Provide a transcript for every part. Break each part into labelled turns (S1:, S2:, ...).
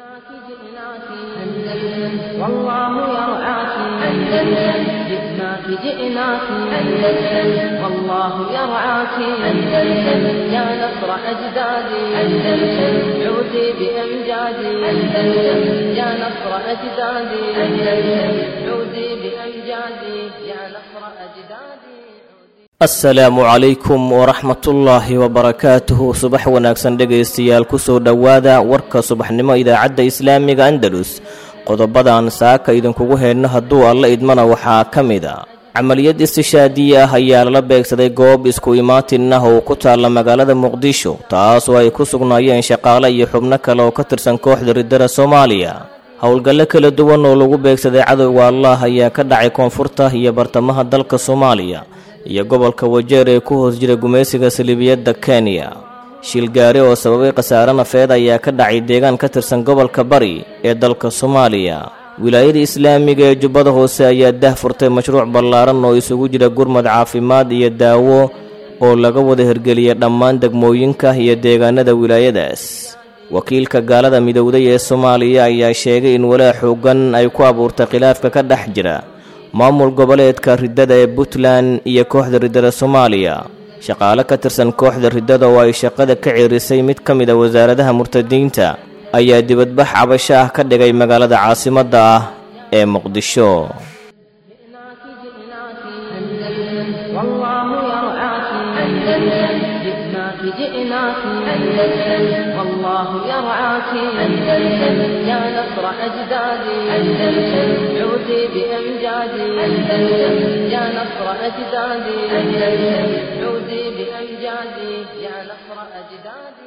S1: جئناك جئناك أندلس والله يرعاك أندلس جئناك جئناك أندلس والله يرعاك أندلس يا نصر أجدادي أندلس عودي بأمجادي أندلس يا نصر أجدادي أندلس عودي بأمجادي يا نصر أجدادي
S2: asalaamu calaykum waraxmatullaahi wabarakaatuhu subax wanaagsan dhegaystayaal kusoo dhowaada warka subaxnimo idaacadda islaamiga andalus qodobadan saaka idinkugu heedno hadduu alla idmana waxaa ka mid a camaliyad istishaadiye ah ayaa lala beegsaday goob isku imaatin ah oo ku taalla magaalada muqdisho taasoo ay ku sugnaayeen shaqaale iyo xubno kale oo ka tirsan kooxda riddada soomaaliya howlgallo kala duwan oo lagu beegsaday cadowga allah ayaa ka dhacay koonfurta iyo bartamaha dalka soomaaliya iyo gobolka wajeer ee ku hoos jira gumaysiga salibiyadda kenya shilgaari oo sababay khasaare nafeed ayaa ka dhacay deegaan ka tirsan gobolka bari ee dalka soomaaliya wilaayada islaamiga ee jubbada hoose ayaa dah furtay mashruuc ballaaran oo isugu jira gurmad caafimaad iyo daawo oo laga wada hirgeliyay dhammaan degmooyinka iyo deegaanada wilaayadaas wakiilka gaalada midowday ee soomaaliya ayaa sheegay in walaa xoogan ay ku abuurtay khilaafka ka dhex jira maamul goboleedka riddada ee puntland iyo kooxda riddada soomaaliya shaqaale ka tirsan kooxda riddada oo ay shaqada ka ceerisay mid ka mid a wasaaradaha murtadiinta ayaa dibadbax cabasho ah ka dhigay magaalada caasimadda ah ee muqdisho
S1: جئناك جئناك أندلس والله يرعاك أندلس جئناك جئناك أندلس والله يرعاك أندلس يا نصر أجدادي أندلس عودي بأمجادي أندلس يا نصر أجدادي أندلس عودي بأمجادي يا نصر أجدادي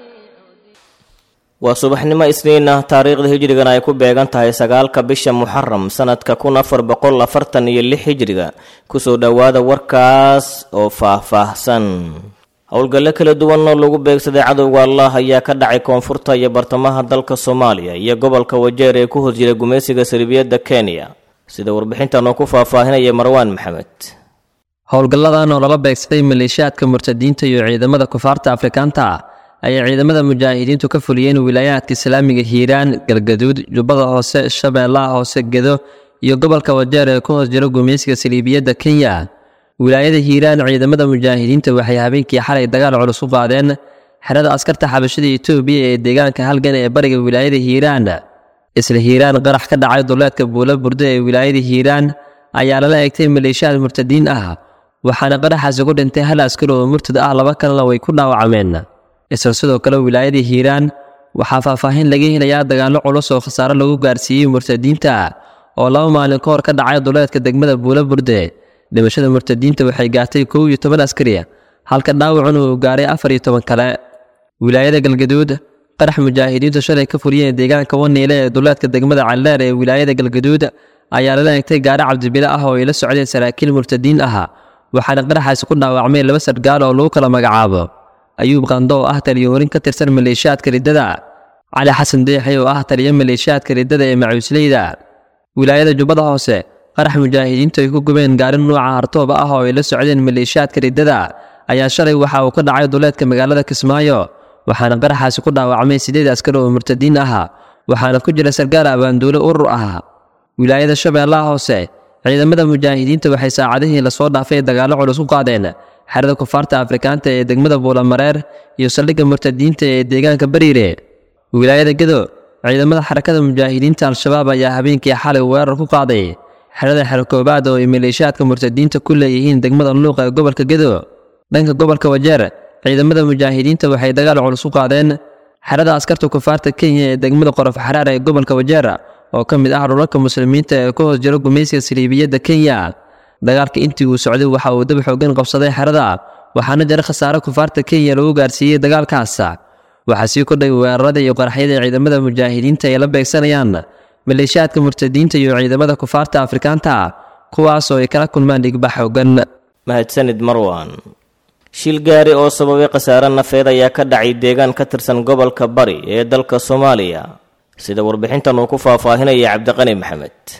S2: waa subaxnimo isniin ah taariikhda hijrigan ay ku beegan tahay sagaalka bisha muxaram sanadka kun afar boqol afartan iyo lix hijriga kusoo dhowaada warkaas oo faah-faahsan howlgallo kala duwan oo lagu beegsaday cadowga allah ayaa ka dhacay koonfurta iyo bartamaha dalka soomaaliya iyo gobolka wajeer ee ku hoos jira gumaysiga salibiyadda kenya sida warbixintan oo ku faahfaahinaya marwaan maxamed
S3: howlgalladan oo lala beegsaday maleeshiyaadka murtadiinta iyo ciidamada kufaarta afrikaanta ah ayay ciidamada mujaahidiintu ka fuliyeen wilaayaadka islaamiga hiiraan galgaduud jubbada hoose shabeellaha hoose gedo iyo gobolka wajeer ee ku hoos jira gumaysiga saliibiyadda kenya wilaayada hiiraan ciidamada mujaahidiinta waxay habeenkii xalay dagaal culus u qaadeen xerada askarta xabashada etoobiya ee deegaanka halgan ee bariga wilaayada hiiraan isla hiiraan qarax ka dhacay duleedka buulo burdo ee wilaayada hiiraan ayaa lala egtay maleeshiyaad murtadiin ah waxaana qaraxaasi ku dhintay hal askari oo murtad ah laba kalena way ku dhaawacmeen isla sidoo kale wilaayada hiiraan waxaa faahfaahin laga helayaa dagaallo culus oo khasaare lagu gaarsiiyey murtadiinta oo laba maalin ka hor ka dhacay duleedka degmada buulo burde dhimashada murtadiinta waxay gaartay kow iyo toban askari halka dhaawacuna uu gaaray afar iyo toban kale wilaayada galgaduud qarax mujaahidiintu shalay ka fuliyeen deegaanka waniile ee duleedka degmada calleer ee wilaayada galgaduud ayaa lala egtay gaari cabdibile ah oo ay la socdeen saraakiil murtadiin ah waxaana qaraxaasi ku dhaawacmay laba sargaal oo lagu kala magacaabo ayuub qando oo ah taliyahorin ka tirsan maleeshiyaadka riddada cali xasan deexi oo ah taliya maleeshiyaadka riddada ee macuusleyda wilaayada jubbada hoose qarax mujaahidiintu ay ku gubeen gaari nuuca hartooba ah oo ay la socdeen maleeshiyaadka riddada ayaa shalay waxa uu ka dhacay duleedka magaalada kismaayo waxaana qaraxaasi ku dhaawacmay sideed askari oo murtadiin ah waxaana ku jira sargaal abaanduule urur ah wilaayada shabeellaha hoose ciidamada mujaahidiinta waxay saacadihii lasoo dhaafay dagaallo culus u qaadeen xerada kufaarta afrikaanta ee degmada buulamareer iyo saldhigga murtadiinta ee deegaanka bariire wilaayada gedo ciidamada xarakada mujaahidiinta al-shabaab ayaa habeenkii xalay weerar ku qaaday xerada xerokoobaad oo ay maleeshiyaadka murtadiinta ku leeyihiin degmada luuq ee gobolka gedo dhanka gobolka wajeer ciidamada mujaahidiinta waxay dagaal culus u qaadeen xerada askarta kufaarta kenya ee degmada qorof xaraar ee gobolka wajeer oo ka mid ah dhulalka muslimiinta ee ku hoos jira gumaysiga saliibiyadda kenya dagaalka intii uu socday waxa uu dab xoogan qabsaday xerada waxaana jira khasaare kufaarta kenya lagu gaarsiiyey dagaalkaas waxaa sii kordhay weerarada iyo qaraxyada ciidamada mujaahidiinta ay la beegsanayaan maleeshiyaadka murtadiinta iyo ciidamada kufaarta afrikaanta kuwaas oo ay kala kulmaan dhigbax xoogan
S2: mahadsanid marwan shil gaari oo sababay khasaare nafeed ayaa ka dhacay deegaan ka tirsan gobolka bari ee dalka soomaaliya sida warbixintan uu ku faahfaahinaya cabdiqani maxamed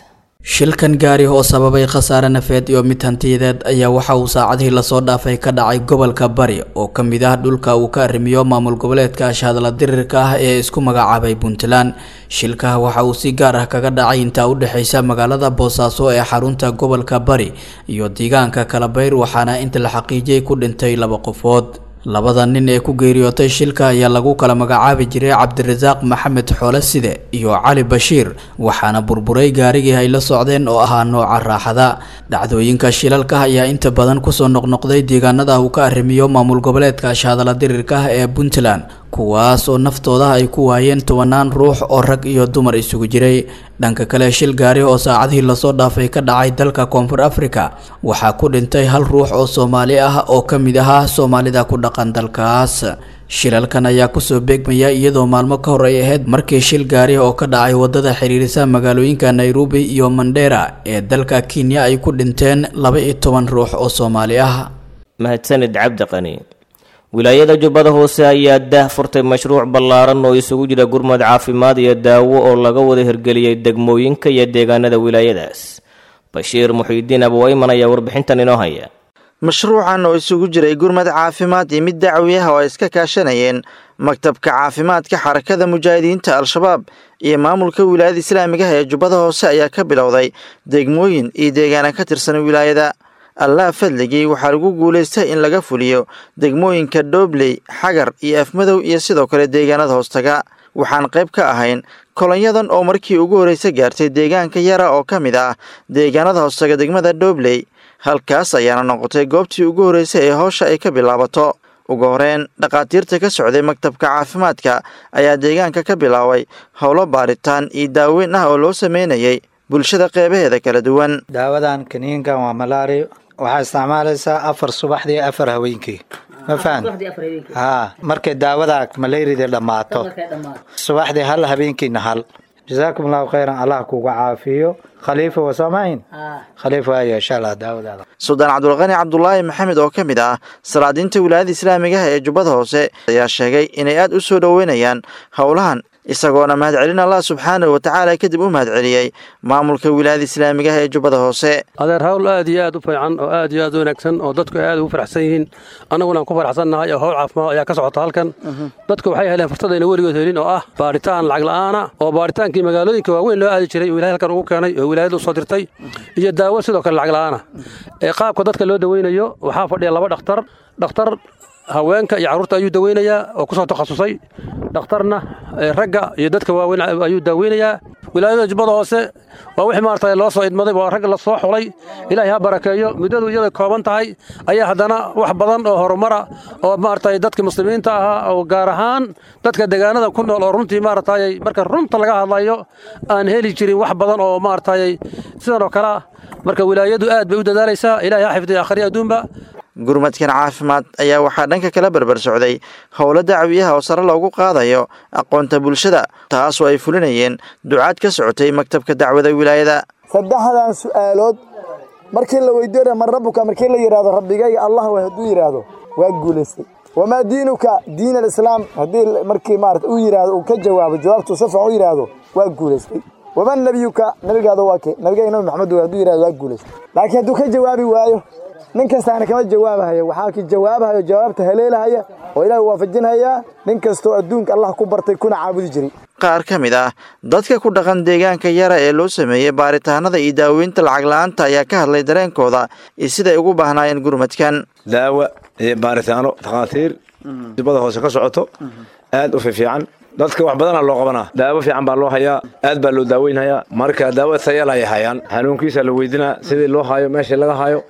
S4: shilkan gaari oo sababay khasaare nafeed iyo mid hantiyadeed ayaa waxa uu saacadihii lasoo dhaafay ka dhacay gobolka bari oo ka mid ah dhulka uu ka arrimiyo maamul goboleedka ashhadla dirirka ah ee isku magacaabay puntland shilka waxa uu si gaar ah kaga dhacay intaa u dhexeysa magaalada boosaaso ee xarunta gobolka bari iyo deegaanka kalabayr waxaana inta la xaqiijiyay ku dhintay laba qofood labada nin ee ku geeriyootay shilka ayaa lagu kala magacaabi jiray cabdirasaaq maxamed xoole side iyo cali bashiir waxaana burburay gaarigii ay la socdeen oo ahaa nooca raaxada dhacdooyinka shilalka ayaa inta badan kusoo noqnoqday deegaanada uu ka arrimiyo maamul goboleedka ashhadala dirirka ah ee puntland kuwaas oo naftooda ay ku waayeen tobanaan ruux oo rag iyo dumar isugu jiray dhanka kale shil gaari oo saacadihii lasoo dhaafay ka dhacay dalka koonfur africa waxaa ku dhintay hal ruux oo soomaali ah oo ka mid ahaa soomaalida ku dhaqan dalkaas shilalkan ayaa kusoo beegmaya iyadoo maalmo ka hor ay ahayd markii shil gaari oo ka dhacay wadada xiriirisa magaalooyinka nairobi iyo mandera ee dalka kenya ay ku dhinteen laba iyo toban ruux oo soomaali ah
S2: mahadsanid cabdi qani wilaayada jubbada hoose ayaa daah furtay mashruuc ballaaran oo isugu jira gurmad caafimaad iyo daawo oo laga wada hirgeliyey degmooyinka iyo deegaanada wilaayadaas bashiir muxiidiin abwayman ayaa warbixintan inoo haya
S5: mashruucan oo isugu jiray gurmad caafimaad iyo mid dacwi ah oo ay iska kaashanayeen maktabka caafimaadka xarakada mujaahidiinta al-shabaab iyo maamulka wilaayada islaamigaha ee jubbada hoose ayaa ka bilowday degmooyin iyo deegaana ka tirsan wilaayada allah fadligii waxaa lagu guulaystay in laga fuliyo degmooyinka dhobley xagar iyo afmadow iyo sidoo kale deegaanada hoostaga waxaan qayb ka ahayn kolonyadan oo markii ugu horreysa gaartay deegaanka yara oo ka mid ah deegaanada hoostaga degmada dhobley halkaas ayaana noqotay goobtii ugu horreysay ee howsha ay ka bilaabato ugu horeyn dhakhaatiirta ka socday maktabka caafimaadka ayaa deegaanka ka bilaabay howlo baaritaan iyo daaweyn ah oo loo sameynayay bulshada qeybaheeda kala duwan
S6: daawadan kaniinkan waa malaari waxaa isticmaalaysaa afar subaxdii afar haweenkii ma fahan haa markay daawada malayrida dhammaato subaxdii hal habeenkiina hal jasaakum allahu khayran allah kuga caafiyo khaliifa wasamayn khaliifa waayo insha allah daawadaada
S5: suldaan cabdulqani cabdulaahi maxamed oo ka mid ah salaadiinta wilaayada islaamigaha ee jubbada hoose ayaa sheegay inay aad u soo dhoweynayaan howlahan isagoona mahadcelin allah subxaanahu watacaala kadib u mahadceliyey maamulka wilaayada islaamigaha ee jubbada hoose
S7: adeer hawl aad iyo aad u fiican oo aad iyo aad u wanaagsan oo dadku ay aad ugu faraxsan yihiin annaguna aan ku faraxsannahay oo howl caafimaad ayaa ka socota halkan dadku waxay heleen fursadayna weligood helin oo ah baaritaan lacag la'aana oo baaritaankii magaalooyinka waaweyn loo aadi jiray oo ilahay halkan ugu keenay oo wilaayada u soo dirtay iyo daawo sidoo kale lacag la'aana ee qaabka dadka loo daweynayo waxaa fadhiya laba dhakhtar dhakhtar haweenka iyo carruurta ayuu daweynayaa oo ku soo takhasusay dhakhtarna ragga iyo dadka waaweyn ayuu daaweynayaa wilaayada jubbada hoose waa wixii maarata loo soo idmaday waa rag la soo xulay ilaahay ha barakeeyo muddadu iyada kooban tahay ayaa haddana wax badan oo horumara oo maarata dadka muslimiinta ahaa oo gaar ahaan dadka deegaanada ku nool oo runtii maaratay marka runta laga hadlayo aan heli jirin wax badan oo maaratay sidan oo kale ah marka wilaayadu aad bay u dadaalaysaa ilahay ha xifdiya akhriya adduunba
S5: gurmadkan caafimaad ayaa waxaa dhanka kala berber socday howlo dacwiyaha oo sare loogu qaadayo aqoonta bulshada taasoo ay fulinayeen ducaad ka socotay maktabka dacwada wilaayada
S8: saddexdan su'aalood markii la weydiinaya man rabbuka markii la yidhahdo rabbigayga allah way hadduu yidhaahdo waa guulaystay wamaa diinuka diin alislaam haddii markii maarata uu yidhaahdo uu ka jawaabo jawaabtuu si fiican u yidhaahdo waa guulaystay waman nebiyuka nabigaada waa kee nabigayga nabi maxamed wey hadduu yidhahdo waa guulaystay laakiin hadduu ka jawaabi waayo nin kastaana kama jawaabahayo waxaa ki jawaabahayo jawaabta haleelahaya oo ilaah waafajinhayaa nin kastoo adduunka allah ku bartay kuna caabudi jiray
S5: qaar ka mid ah dadka ku dhaqan deegaanka yara ee loo sameeyey baaritaanada iyo daaweynta lacag la-aanta ayaa ka hadlay dareenkooda iyo siday ugu baahnaayeen gurmadkan
S9: daawa iyo baaritaano takhaatiir dibada hoose ka socoto aad u fiifiican dadka wax badana loo qabanaa daawo fiican baa loo hayaa aad baa loo daaweynhayaa marka daawo tayal ay hayaan xanuunkiisa la weydinaa sidii loo hayo meeshii laga hayo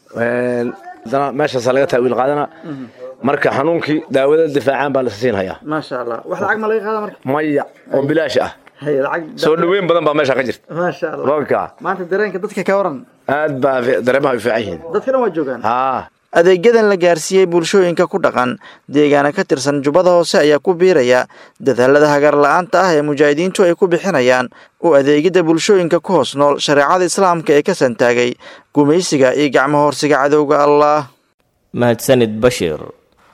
S9: adana meeshaasa laga taawiil qaadana marka xanuunkii daawada difaacaan baa la siinhayaa
S5: maasha allah wax lacag ma laga qaada marka
S9: maya oo bilaash ah soo dhoweyn badan baa meesha ka jirta
S5: maasha allah
S9: roogka
S5: maanta dareenka dadka ka waran
S9: aad baa dareemaha u fiican yihiin
S5: dadkana waa joogaan
S9: haa
S5: adeegyadan la gaarsiiyey bulshooyinka ku dhaqan deegaana ka tirsan jubbada hoose ayaa ku biiraya dadaalada hagar la-aanta ah ee mujaahidiintu ay ku bixinayaan u adeegidda bulshooyinka ku hoos nool shareecada islaamka ee ka santaagay gumaysiga iyo gacmo horsiga cadowga allah
S2: mahadsanid bashiir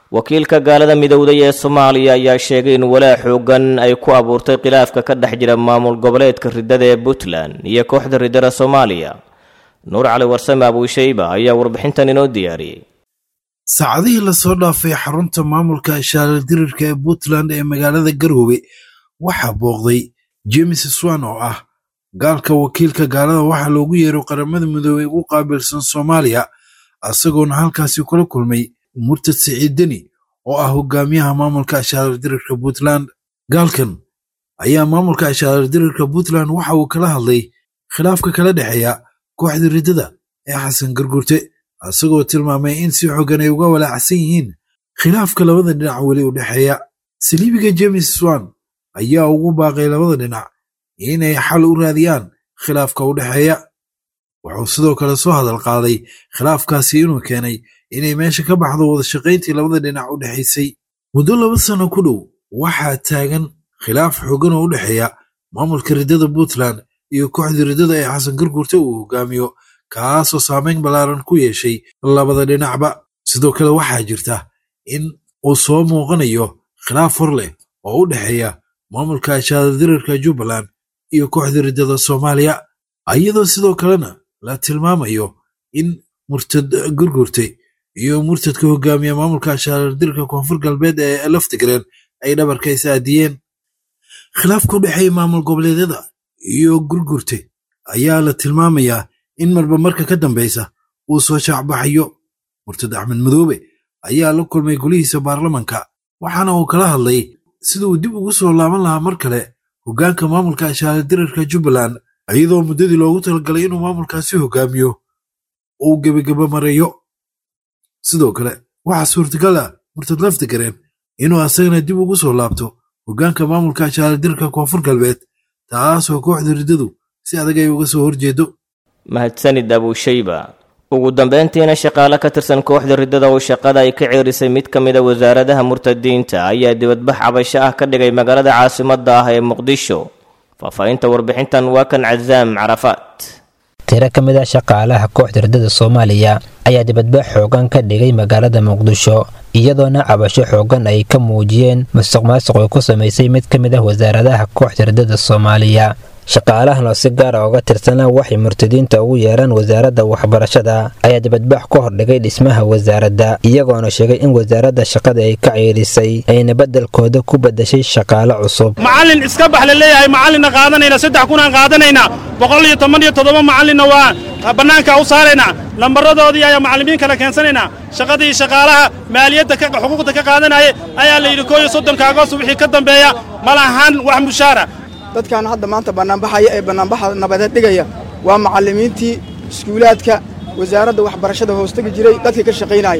S2: wakiilka gaalada midowday ee soomaaliya ayaa sheegay in walaa xoogan ay ku abuurtay khilaafka ka dhex jira maamul goboleedka riddada ee puntland iyo kooxda riddada soomaaliya nuur cali warsame abuushayba ayaa warbixintan inoo diyaariyey
S10: saacadihii lasoo dhaafay xarunta maamulka shaaladirirka ee puntland ee magaalada garoowe waxaa booqday james swan oo ah gaalka wakiilka gaalada waxaa loogu yeero qaramada midoobey ugu qaabilsan soomaaliya isagoona halkaasi kula kulmay murtad siciid deni oo ah hogaamiyaha maamulka shaaladirirka puntland gaalkan ayaa maamulka shaaladirirka puntland waxa uu kala hadlay khilaafka kala dhexeeya kooxda riddada ee xasan gargurte isagoo tilmaamay in si xoogan ay uga walaacsan yihiin khilaafka labada dhinac weli u dhexeeya saliibiga james swan ayaa ugu baaqay labada dhinac inay xal u raadiyaan khilaafka u dhexeeya wuxuu sidoo kale soo hadal qaaday khilaafkaasi inuu keenay inay meesha ka baxdo wadashaqayntii labada dhinac u dhexaysay muddo laba sano ku dhow waxaa taagan khilaaf xoogan oo u dhexeeya maamulka riddada puntland iyo kooxda riddada ee xasan gargurte uu hogaamiyo kaasoo saameyn ballaaran ku yeeshay labada dhinacba sidoo kale waxaa jirta in uu soo muuqanayo khilaaf hor leh oo u dhexeeya maamulka shaadadirirka jubbaland iyo kooxda riddada soomaaliya iyadoo sidoo kalena la tilmaamayo in murtad gurgurtay iyo murtadka hogaamiya maamulka shaadadirirka koonfur galbeed ee laftigreen ay dhabarka is aadiyeen khilaafka u dhexeeya maamul goboleedyada iyo gurgurte ayaa la tilmaamayaa in marba marka ka dambeysa uu soo shaacbaxayo murtad axmed madoobe ayaa la kulmay golihiisa baarlamanka waxaana uu kala hadlay sida uu dib ugu soo laaban lahaa mar kale hoggaanka maamulka shaaladirarka jubbaland iyadoo muddadii loogu talagalay inuu maamulkaasi hogaamiyo uu gebageba mareeyo sidoo kale waxaa suurtagal ah murtad laftigareen inuu asagana dib ugu soo laabto hoggaanka maamulka shaaladirarka koonfur galbeed taasoo kooxda riddadu si adag ay uga soo horjeedo
S2: mahadsanid abuushayba ugu dambeyntiina shaqaale ka tirsan kooxda riddada oo shaqada ay ka ceerisay mid ka mid a wasaaradaha murtadiinta ayaa dibadbax cabasho ah ka dhigay magaalada caasimadda ah ee muqdisho faahfaahinta warbixintan waa kan casaam carafaat
S11: tiro ka mid ah shaqaalaha kooxda riddada soomaaliya ayaa dibadbax xoogan ka dhigay magaalada muqdisho iyadoona cabasho xoogan ay ka muujiyeen musuq maasuq ay ku samaysay mid ka mid ah wasaaradaha kooxda riddada soomaaliya shaqaalahan oo si gaara uga tirsana waxay murtadiinta ugu yeeraan wasaaradda waxbarashada ayaa dibadbax ka hordhigay dhismaha wasaaradda iyagoona sheegay in wasaaradda shaqada ay ka ceerisay ayna beddelkooda ku beddashay shaqaale cusub
S12: macallin iska bax la leeyahay macallinna qaadanayna saddex kunaan qaadanaynaa boqol iyo toban iyo toddoba macallinna waa bannaanka u saaraynaa lambaradoodii ayaa macallimiin kale keensanaynaa shaqadii shaqaalaha maaliyadda xuquuqda ka qaadanaya ayaa la yidhi koo iyo soddonka agoos wixii ka dambeeya ma lahan wax mushaara
S13: dadkan hadda maanta bannaanbaxaya ee bannaanbaxa nabadeed dhigaya waa macallimiintii iskuulaadka wasaaradda waxbarashada hoostegi jiray dadkii ka shaqaynaya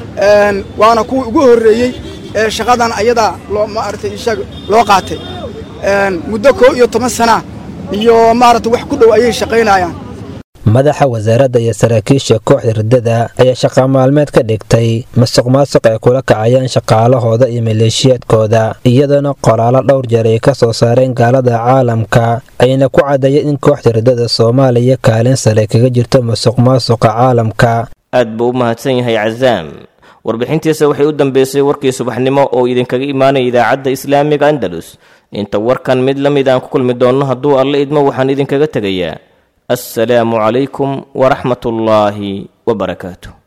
S13: waana kuwii ugu horreeyey ee shaqadan ayadaa loo maaragtay ishaag loo qaatay muddo koo iyo toban sana iyo maaragtay wax ku dhow ayay shaqaynayaan
S11: madaxa wasaaradda iyo saraakiisha kooxda riddada ayaa shaqa maalmeed ka dhigtay masuq maasuq ay kula kacayaan shaqaalahooda iyo maleeshiyaadkooda iyadoona qoraalo dhowr jeer ay ka soo saareen gaalada caalamka ayna ku caddeeyeen in kooxda riddada soomaaliya kaalin sare kaga jirto masuq maasuqa caalamka
S2: aad buu u mahadsan yahay casaam warbixintiisa waxay u dambeysay warkii subaxnimo oo idinkaga imaanaya idaacadda islaamiga andalus inta warkan mid la mid aan ku kulmi doonno hadduu alle idmo waxaan idinkaga tegayaa السلام عليكم ورحمة الله وبركاته